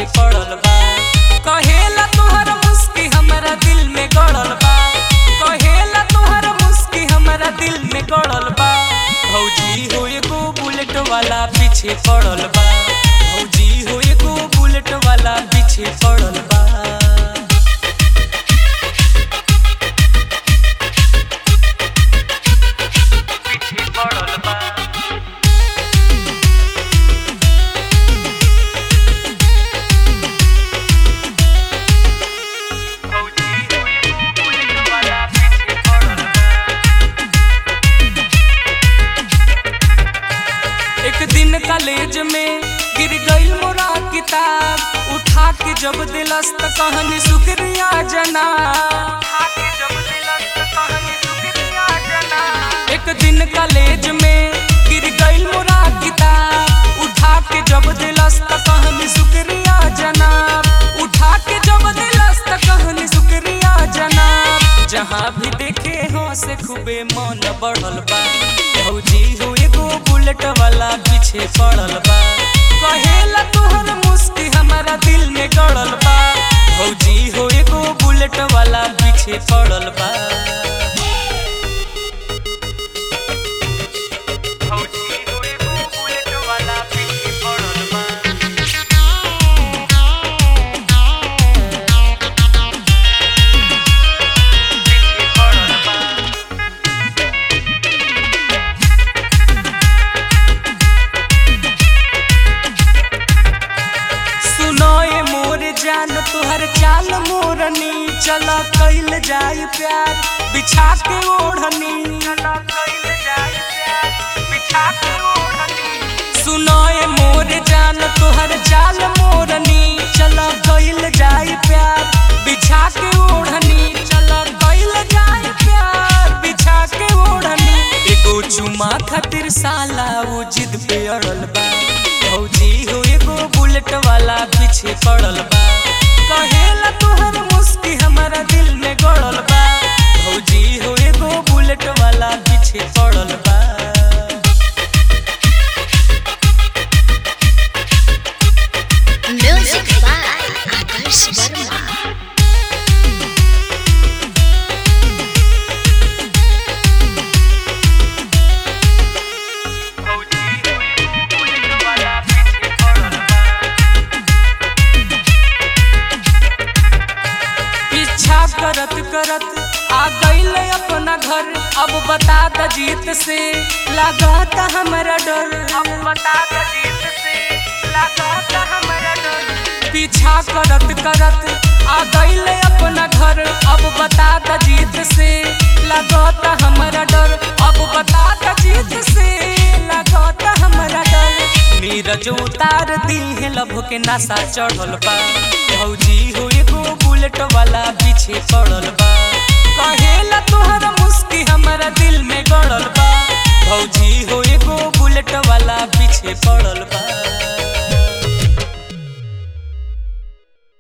पीछे पड़ल बा कहेला तोहर मुस्की हमरा दिल में गड़ल बा कहेला तोहर मुस्की हमरा दिल में गड़ल बा भौजी हो एगो बुलेट वाला पीछे पड़ल बा भौजी हो एगो बुलेट वाला पीछे पड़ल बा पीछे पड़ल बा भौजी हो एगो बुलेट वाला पीछे पड़ल बा एक दिन कॉलेज में गिर गईल मोरा किताब उठा के जब दिलस त कहनी शुक्रिया जना एक दिन कॉलेज में गिर गईल मोरा किताब उठा के जब दिलस त कहनी शुक्रिया जनाब उठा के जब दिलस त कहनी शुक्रिया जनाब जहाँ भी देखे हो से खूबे मन बढ़ल बा भौजी हो एगो बुलेट वाला पीछे पड़ल बा कहेला तोहर मुस्की हमारा दिल में गड़ल बा भौजी हो एगो बुलेट वाला पीछे पड़ल बा भौजी हो एगो बुलेट वाला पीछे पड़ल बा पीछे पड़ल बा सुनो ये मोर जान तुहर चाल मोरनी चला कैल जाई प्यार बिछा के ओढ़नी चला कैल जाई प्यार बिछा के ओढ़नी सुनो ये मोर जान तुहर चाल मोरनी चला कैल जाई प्यार बिछा के ओढ़नी चला कैल जाई प्यार बिछा के ओढ़नी एगो चुमा खातिर साला वो जिद पे अड़ल बा भौजी हो एगो बुलेट वाला पीछे पड़ल बा कहेला तोहर मुस्की हमारा दिल में गड़ल बा भौजी हो एगो बुलेट वाला पीछे पड़ल बा Music by Adarsh Verma. भौजी हो एगो बुलेट वाला पीछे पड़ल बा पीछा करत करत आ गईल अपना घर अब बता द जीत से लागत हमरा डर अब बता द जीत से लागत हमरा डर पीछा करत करत आ गईल अपना घर अब बता द जीत से लागत हमरा डर अब बता द जीत से लागत हमरा डर नीरज उतार दी है लभ के नशा चढ़ल बा भौजी हो एगो बुलेट वाला पीछे पड़ल बा